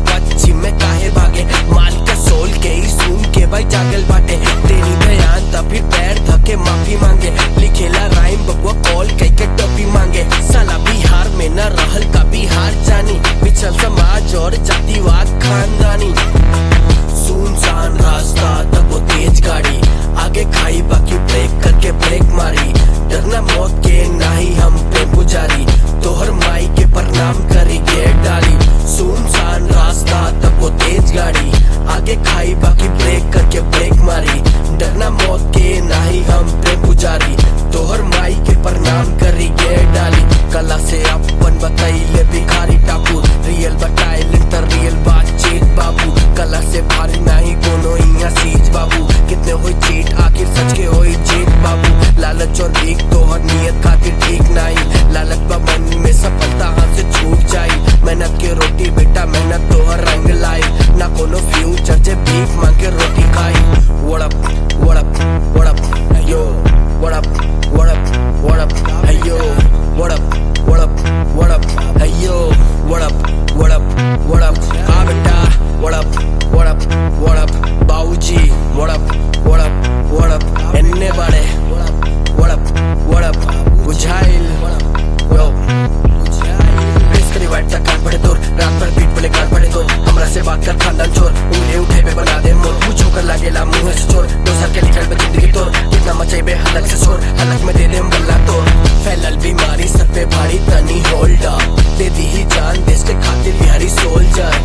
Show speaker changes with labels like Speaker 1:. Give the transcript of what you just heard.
Speaker 1: पश्चिम में काहे भागे माल के सोल के ही सुन के भाई जागल बाटे तेरी ध्यान तब फिर पैर धके माफी मांगे लिखेला राइम बबुआ कॉल कई के टोपी मांगे साला बिहार में न रहल का बिहार जानी पिछल समाज और जातिवाद खानदानी सुनसान रास्ता तब वो तेज गाड़ी आगे खाई बाकी ब्रेक करके ब्रेक मारी डरना मौत के नाही हम पे पुजारी तोहर माई के प्रणाम करी गेट डाली सुनसान रास्ता तब वो तेज गाड़ी आगे खाई बाकी ब्रेक करके ब्रेक मारी डरना मौत के नाही हम पे पुजारी तोहर माई के प्रणाम करी गेट डाली कला से अपन बताइले भिखारी टापू रियल बताइले त रियल बातचीत बाबू कला से भारी नहीं कोनो इहाँ सीज बाबू कितने होई चीट आखिर सच के होई जीत बाबू लालच और भीख तोहर नियत खातिर ठीक नहीं लालच बा मन में सफलता हाथ से छूट जाई मेहनत के रोटी बेटा मेहनत तोहर रंग लाई ना कोनो फ्यूचर जे भीख मांग के रोटी खाई What up, what up, what up, hey yo, what up, what up, what up, hey yo, what up, what up, what up, hey yo, what up, what up, what up, ah beta, what up, what up, what up, बाऊजी, what up, what up, what up, एन्ने बाड़े, what up, what up, बुझाइल, yo, बेस करी वाइट तक कान पड़े तोर रात भर पीठ बोले कान पड़े तोर हमरा से बात कर खानदान चोर उंगली उठे पे बना दे मोर पूछो कर लागेला मुंह से चोर दोसर के निकल बे जिंदगी तोर कितना मचेबे हलक से शोर हलक में दे दे हम गल्ला तोर फैलल बीमारी सर पे भारी तनी होल्ड अप दे दी ही जान देश के खातिर बिहारी सोल्जर